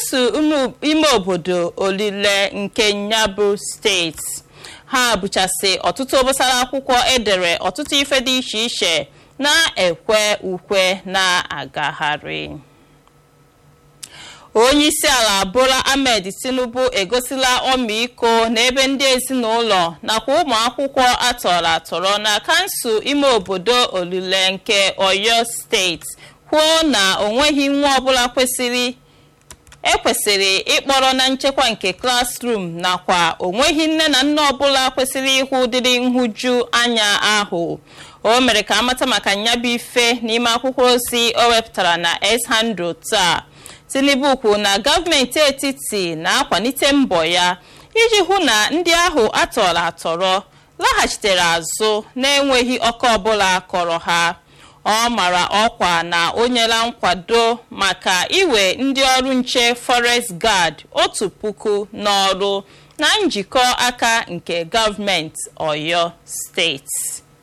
kansụl ime obodo olile nke nyabụ steeti ha buchasị ọtụtụ obosara akwụkwọ edere ọtụtụ ife dị iche iche na-ekwe ukwe na-agagharị onye isi ala bola ahmed tinubu egosila ọmịiko n'ebe ndị ezinụlọ nakwa ụmụ akwụkwọ atọrọ atọrọ na kansụl ime obodo olile nke oyo steeti kwuo na onweghị nwa ọbụla kwesịrị ekwesịrị ịkpọrọ na nchekwa nke klasrum nakwa onweghị nne na nne ọbụla kwesịrị ịhụ ụdịrị nhụju anya ahụ o mere ka amata maka nyabụ ife n'ime akwụkwọ ozi o wepụtara na s-handle taa tinubu kwuru na gọọmenti etiti na-akwalite mbọ ya iji hụ na ndị ahụ atọrọ atọrọ laghachitere azụ na-enweghị ọkụ ọbụla kọrọ ha ọ mara ọkwa na o nyela nkwado maka iwe ndị ọrụ nche forest guard otu puku n'ọrụ na njikọ aka nke gọọmenti oyo steeti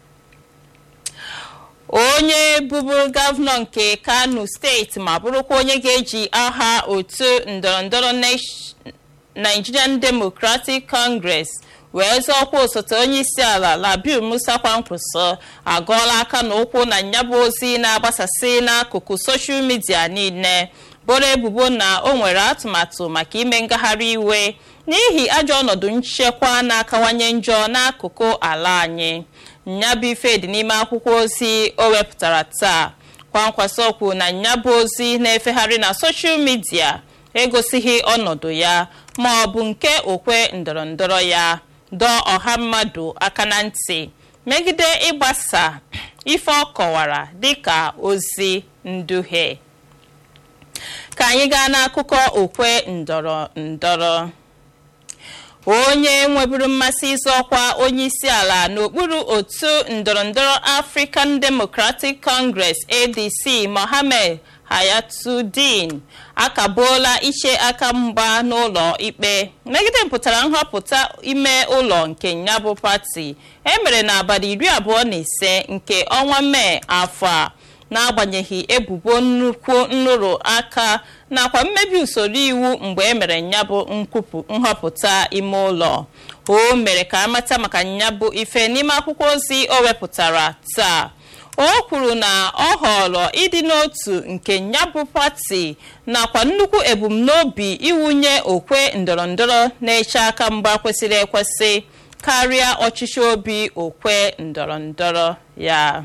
onye bụbụrụ gọvanọ nke kano steeti ma bụrụkwa onye ga-eji aha otu ndọrọndọrọ nigerian democratic congress wee zọọkwa osote onye isi ala labil musa kwankwaso agọọla aka na ụkwụ na nyabụ ozi na-agbasasị n'akụkụ soshal midia niile boro ebubo na o nwere atụmatụ maka ime ngagharị iwe n'ihi ajọ ọnọdụ nchekwa na-akawanye njọ n'akụkụ ala anyị nyabụ ife dị n'ime akwụkwọ ozi o wepụtara taa kwankwaso kwuru na nyabụ ozi na-efegharị na soshal midia egosighị ọnọdụ ya ma ọ bụ nke okwe ndọrọndọrọ ya dọọ ọha mmadụ aka na ntị megide ịgbasa ife ọ kọwara dịka ozi nduhie ka anyị gaa n'akụkọ okwe ndọrọ ndọrọ onye nweburu mmasị ịzọ ọkwa onye isi ala n'okpuru otu ndọrọndọrọ african democratic congress adc mohammed hayatuddin akagbuola iche aka mgba n'ụlọ ikpe megide mpụtara nhọpụta ime ụlọ nke nyabụ pati emere n'abalị iri abụọ na ise nke ọnwa mee afọ a n'agbanyeghị ebubo nnukwu nrụrụ aka nakwa mmebi usoro iwu mgbe emere nyabụ nhọpụta ime ụlọ o mere ka amata maka nyabụ ife n'ime akwụkwọ ozi o wepụtara taa o kwuru na ọ họrọ ịdị n'otu nke nyabụ pati nakwa nnukwu ebumnobi iwunye okwe ndọrọndọrọ na-eche aka mgba kwesịrị ekwesị karịa ọchịchị obi okwe ndọrọndọrọ ya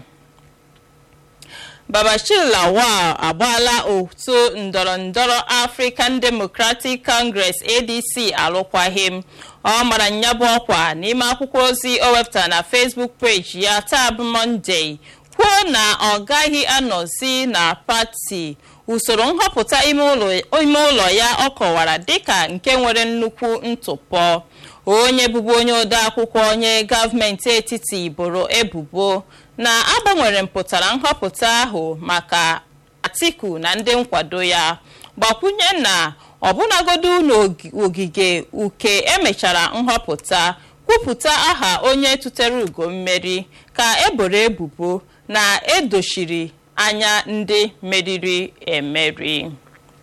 babashir lawal agbaala otu ndọrọndọrọ african democratic congress adc alụkwaghịm ọ mara nyabụ ọkwa n'ime akwụkwọ ozi o wepụtara na facebook page ya taa bụ monday kwuo na ọ gaghị anọzi na pati usoro nhọpụta ime ụlọ ya ọ kọwara dịka nke nwere nnukwu ntụpọ onye bụbu onye ode akwụkwọ onye gọọmenti etiti boro ebubo na agbanwere mpụtara nhọpụta ahụ maka atiku na ndị nkwado ya gbakwunye na ọbụnagodu n'ogige uke emechara nhọpụta kwupụta aha onye tụtere ugo mmeri ka eboro ebubo na edochiri anya ndị meriri emeri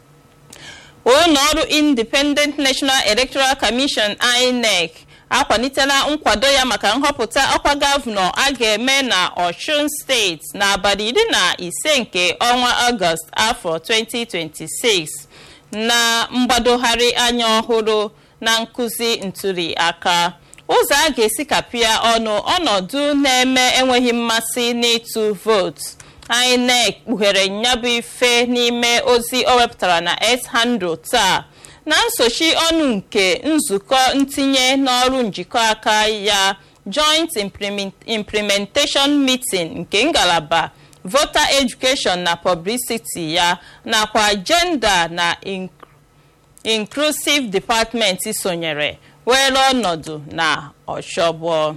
ụlọ ọrụ independent national electoral commission inec akwalitela nkwado ya maka nhọpụta ọkwa gọvanọ a ga-eme na osun steeti n'abalị iri na ise nke ọnwa ọgọst afọ 2026 na mgbadogharị anya ọhụrụ na nkụzi ntuli aka ụzọ a ga-esi kapịa ọnụ ọnọdụ na-eme enweghị mmasị n'ịtụ vootu inec kpughere nyabụ ife n'ime ozi o wepụtara na s-handle taa na nsochi ọnụ nke nzukọ ntinye n'ọrụ njikọ aka ya joint implementation meeting nke ngalaba voter education na publicity ya nakwa gender na inclusive department sonyere were ọnọdụ na ọchọgbọ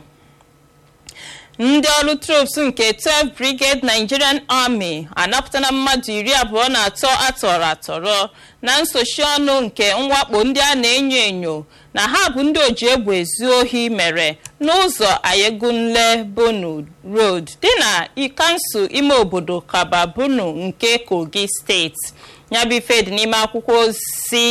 ndị ọrụ troops nke 12 brigade nigerian army anapụtala mmadụ iri abụọ na atọ atọrọ atọrọ na nsochi ọnụ nke mwakpo ndị a na-enyo enyo na ha bụ ndị oji egbe ezu ohi mere n'ụzọ ayegunle bunu road dị na kansụl ime obodo kaba bunu nke kogi steeti nyabụ ife dị n'ime akwụkwọ ozi